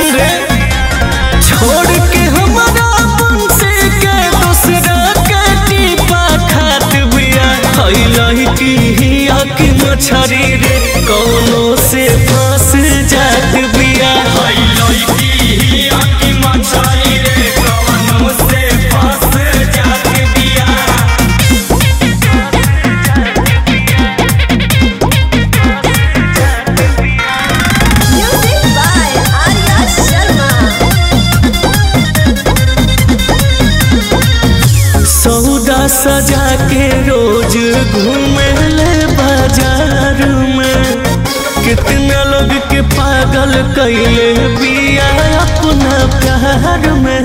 सुन रे छोड़ के हमारा बंसी के दूसरा के टीपा खात बिया हई लड़की हिया की मछरी रे कौनो से फंस जात बिया हई लड़की हिया की मछली रे कवनो से फंस जात बिया Music by Arya Sharma. सौदा सजा के रोज घूमे ले बाजार में कितना लोग के पागल कैले बिया अपना प्यार में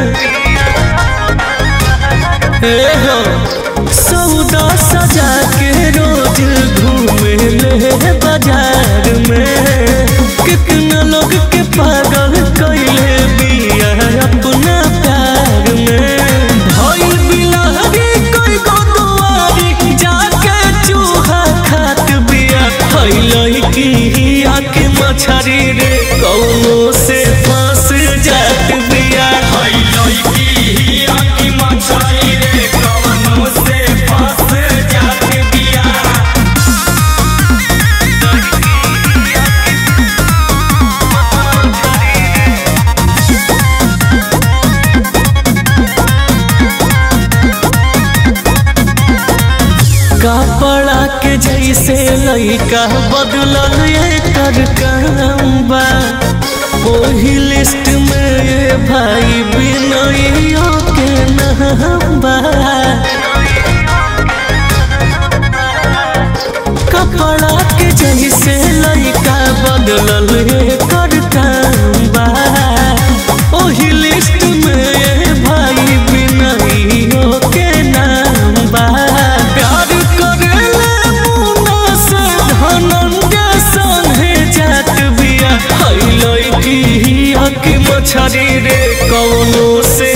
ए हो सौदा सजा के रोज घूमे ले बाजार में कितना लोग के पागल कैले बिया अपना प्यार में भइल बिलहरी कोई गो दुआरी जाके चूहा खात बिया हई लड़की हिया के मछरी रे कौनो से फंस जात बिया हई लड़की हिया की मछली रे कवनो से फंस जात बिया कपड़ा के जैसे लइका बदलल एकर काम बा ओही लिस्ट में ये भाई बिनइयो के नाम बा कपड़ा के जैसे लइका बदलल एकर काम बा ओही लिस्ट में ये भाई बिनइयो के नाम बा प्यार करेले मुन्ना से धनंजय संगे जात बिया हई लड़की हिया की मछरी रे कौनो से